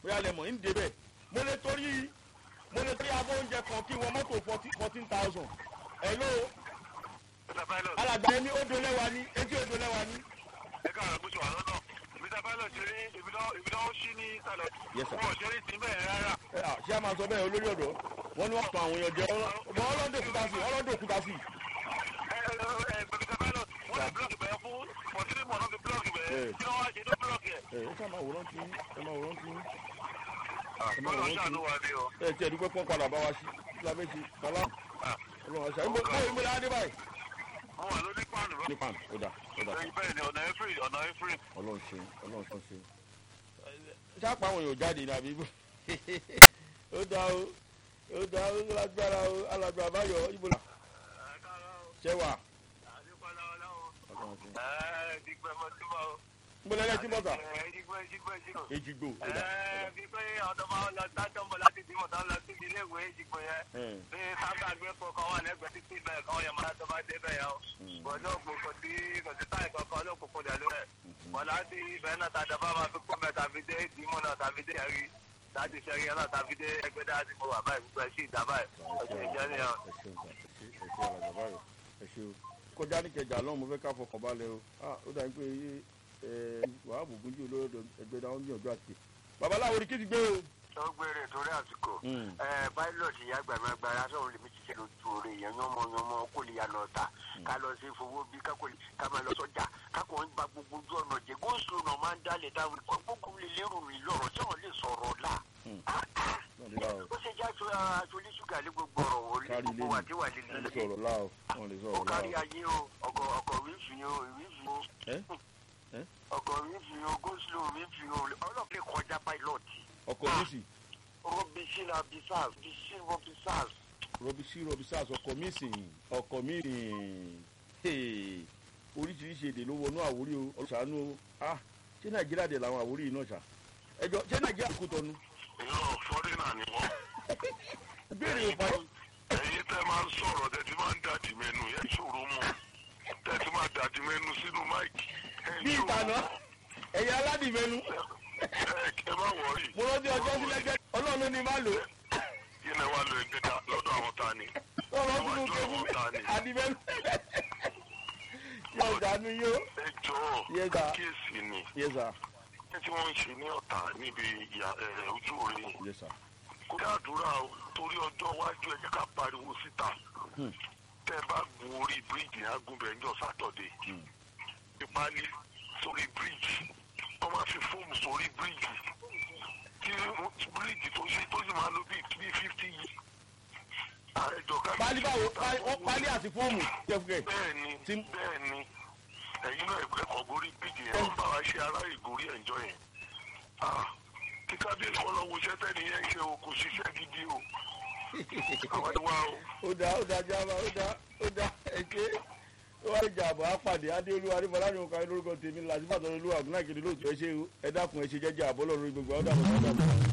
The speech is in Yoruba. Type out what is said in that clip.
bóyá lẹ mọ̀ ń débẹ̀ mo lè torí mo lè torí abọ́ oúnjẹ kan kí wọ́n mọ́tò fourteen thousand hello Mr. Pilot. alàgbà ẹni ó dolẹ́wà ní etí ó dolẹ́wà ní. ẹ káàárọ̀ bó ṣe wà lọ́nà. Mr. Pilot ṣe rí ibi náà ibi náà ó ṣí ní ìsàlẹ̀. Yes, sir. Wọ́n ò ṣe rí sí bẹ́ẹ̀ rárá. ẹ à, ṣé a máa sọ bẹ́ẹ̀ olórí ọ̀dọ́ wọ́n ní wọ́n pa àwọn èèyàn jẹ ọmọ ọlọ́dún òkúta sí ọlọ́dún òkúta sí. Ẹ ẹ ẹ Mr. Pilot wọ́n lè búlọ̀kì bẹ́ẹ̀ fún fọ̀tírí mọ̀ náà fi búlọ̀kì bẹ́ẹ̀. Yes. Kí wọ́n wá ṣe tó búlọ̀kì ẹ̀. ẹ ẹ ṣáà máa wòrán tí ẹ máa wòrán tí Bọ́lá ṣàánú wa ni o. ẹ tí ẹ dúpẹ́ pọ́n padà bá wa sí lábẹ́ ṣe kálá ọlọ́run àṣà ìgbó bó ìgbó la dé báyìí. Wọ́n wà lórí páànù rẹ̀. ní pan ó dà ó dà Bẹ́ẹ̀ ni ọ̀nà ẹ̀fírì ọ̀nà ẹ̀fírì. ọlọ́run ṣe ọlọ́run tó ṣe. ṣáàpá àwọn èèyàn jáde ní àbí ó dá o ó dá o lágbára o alàgbà àbáyọ ibo la Ẹ káàárọ̀ o. ṣẹwà Àdúpẹ́ lọ́wọ́ lọ́wọ́. ọlọ́run ṣe. Ẹ dígbẹ́ mọ́ sí mọ́ o. ń bọ́lá ẹlẹ́tí mọ́ta Ẹ dígbẹ́ dígbẹ́ dígbẹ́. èjìgbò ó dà Ẹ bí pé ọ̀dọ́ máa ń lọ sájọ́ mọ́ láti dìmọ̀ tán lọ sí ilé ìwé ìdìbò yẹn. ẹ bí sábà gbé kó kan wà lẹ́gbẹ̀ẹ́ títí bẹ́ẹ̀ kan yẹn máa tó bá dé bẹ́ẹ̀ yẹn o. bọ́dọ̀ kò kò sí kò sí táyì kankan ló kókó dẹ̀ lórí ẹ̀. bọ́ láti ibẹ̀ náà tàdé bá máa fi kó mẹ́ tàbí dé ìdìmọ̀ náà tàbí dé ẹ̀rí láti ṣẹ́rí ẹ̀ náà tàbí dé ẹgbẹ́ dáadé mo wà báyìí gbogbo ẹ̀ sí ìdá báyìí. ọ̀sẹ̀ ìjẹ́ nìyẹn. ẹ ṣeun sà ẹ ṣe ẹ ṣe alàgbà báyọ ẹ ṣe o kọjá ní kẹjà lọ́hùn mo fẹ́ ká fọkàn balẹ̀ o ah ó dà ní pé ẹ wàá bùkún jù olóró ẹgbẹ́ dáhùn gbìyànjú àti babaláwo ni kí ti gbé o. tó gbére torí àsìkò Mm. ẹ pilot ìyá gbàgbàgbàrà sọ̀rọ̀ lèmi ti ṣe lójú oore èèyàn yánmọ yánmọ kó lè yànnà ọ̀tà ká lọ sí fowó bí ká kò lè ká máa lọ sọ́jà ká kò ń gba gbogbo ojú ọ̀nà jẹ góòsù náà máa ń dálẹ̀ táwọn gbogbo lè lérò mi lọ́rọ̀ tí wọ́n lè sọ̀rọ̀ là. Mm. Ah, ah. náà nílá o ó ṣe jẹ́ aṣọ aṣọ oníṣúgà lé gbogbo ọ̀rọ̀ wò lé kárí ilé gbogbo wà tí wà lè wọ́n lè lè sọ̀rọ̀ láà o wọ́n lè ó sọ̀rọ̀ láà kárí o. ayé o ọkọ̀ ọkọ̀ wíìfì o wíìfì o ẹ ẹ ọkọ̀ wíìfì o góòsù wíìfì o ọlọ́pàá kọjá pilot ọkọ mi sì rọ́bìṣì làbísàs bíṣì rọ́bìsàs rọbíṣí rọbíṣàs ọkọ mi sì ọkọ mi sì oríṣiríṣi èdè ló wọnú àwórí o ọlọ́sàánú o ah ṣé nàìjíríà dẹ̀ làwọn àwórí yìí náà ṣá ẹjọ ṣé nàìjíríà kò tọ́nu. ìlú fọ́dínà ni wọ́n. ìbéèrè ò parí. ẹ̀yin tẹ́ máa ń sọ̀rọ̀ tẹ́ ti máa ń dàdí mẹ́nu yẹn ṣòro mọ́ tẹ́ ti máa dàdí mẹ́nu sínú máìkì. bí ìtànà ẹ̀yà aládìmẹ́nu ẹ má wọ̀ọ́rì. mo rántí ọjọ́ sílẹ̀ jẹ́ ọlọ́run ló ní má lò yín náà wà lọ ẹgbẹ́ dá lọ́dọ̀ àwọn ta ni. ó rán sínú kébù àdìmẹ́nu yóò dánú yó. ẹ jọ̀ọ́ Yes, sir. kíyèsí ni yes sir ní tí wọ́n ń ṣe ní ọ̀tà níbi ìyá ẹ̀ ojú orí yes sir. kó dàdúrà o torí ọjọ́ iwájú ẹ jẹ́ ká pariwo síta Hmm. tẹ́ ẹ bá gun orí bíríìjì agúnbẹ̀ńjọ sátọ̀dé Hmm. ìpalí sórí bíríìjì wọ́n máa fi fóòmù sórí bíríìjì tí bíríìjì tó ṣe tó sì máa lo bíi bíi fifty yìí. àìjọ ká pálí báwo pálí- ó pálí àti fóòmù jẹ́fúkẹ́ bẹ́ẹ̀ ni Tí- bẹ́ẹ̀ ni ẹ̀yin náà ẹ̀kọ́ ẹ̀kọ́ gorí bíríìjì yẹn wọ́n bá wa ṣe ará ìgòrí ẹ̀jọ́ yẹn. Ah, kí kábíyèsí wọn lọ wo iṣẹ́ tẹ́ni yẹn ṣe o kò ṣiṣẹ́ gidi o. àwọn ìwà o. ó dá ó dá jábá ó dá ó dá ẹ̀ṣẹ́ ó wá ìjà àbọ̀ àpàdé adéolúwa adébọlá ní òkà lórúkọ tèmi làtìfàtọ́ olúwa ọ̀gbìn náà kéde lóòtú ẹ ṣe ẹ dákun ẹ ṣe jẹ́jẹ́ àbọ̀ lọ́rùn gbogbo ọ̀dà àbọ̀